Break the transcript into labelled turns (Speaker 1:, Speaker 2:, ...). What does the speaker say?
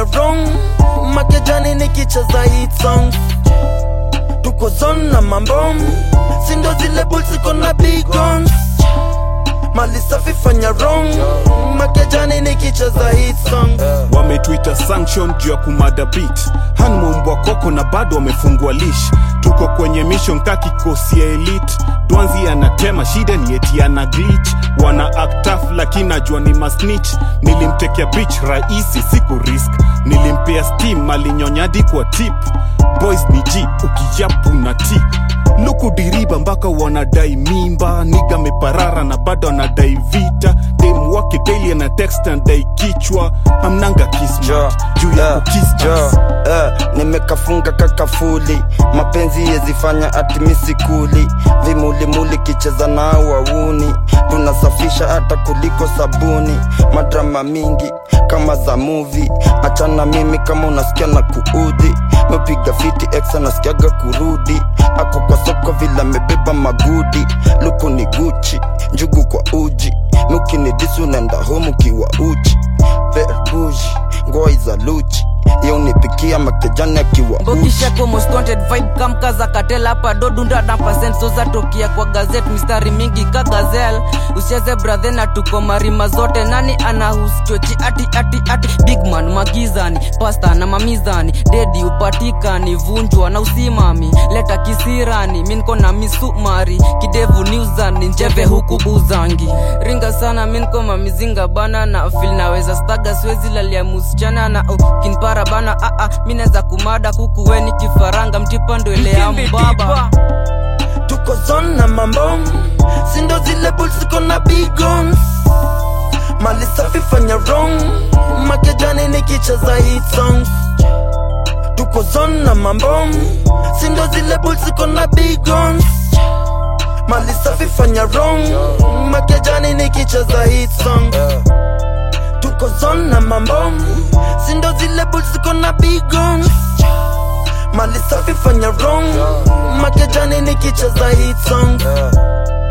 Speaker 1: wrong makejani nikicheza hit songs tuko zone na mambom sindo zile bulls ziko na big guns mali safi fanya wrong makejani nikicheza hit songs
Speaker 2: wametwita sanction juu ya kumada beat hanmumbwa koko na bado wamefungwa lish tuko kwenye mission ka kikosi ya elite dwanzi anatema shida ni eti ana glitch wana act tough lakini najua ni masnitch nilimtekea bitch rahisi siku risk nilimpea steam alinyonyadi kwa tip boys ni g ukijapu na t luku diriba mpaka wanadai mimba niga meparara na bado anadai vita dem wake daily ana text anadai kichwa hamnanga
Speaker 3: Jo,
Speaker 2: kismat juu ya
Speaker 3: eh,
Speaker 2: kukis
Speaker 3: jo,
Speaker 2: us.
Speaker 3: eh, nimekafunga kakafuli mapenzi yezifanya atimisi kuli vimulimuli kicheza na wauni tunasafisha hata kuliko sabuni madrama mingi kama za muvi achana mimi kama unasikia na kuudhi mepiga fiti ex anasikiaga kurudi ako kwa soko vile amebeba magudi luku ni guchi njugu kwa uji mukinidisi unaenda home ukiwa uchi verbuji ngoi za luchi iyo unipikia makejani akiwa uchi
Speaker 4: mbokishako most wanted vibe kamkaza katela hapa dodunda na percent zoza tokia kwa gazet mistari mingi ka gazel usicheze brathe na tuko marima zote nani anahuschochi ati ati ati bigman magizani pasta na mamizani dedi upatikani vunjwa na usimami leta kisirani minko na misumari kidevu niuzani njeve huku buzangi ringa sana minko mamizinga bana na fil naweza staga swezi lalia musichana na uh, kinpara bana aa minaweza kumada kukuweni kifaranga mtipa ndo ile ya mbaba
Speaker 1: tuko zone na mambom sindo zile bulls ziko na big guns mali safi fanya wrong makejani nikicheza hit songs tuko zone na mambom sindo zile bulls ziko na big guns mali safi fanya wrong makejani nikicheza hit songs tuko zone na mambom sindo zile bulls ziko na big guns mali safi fanya wrong makejani nikicheza hit songs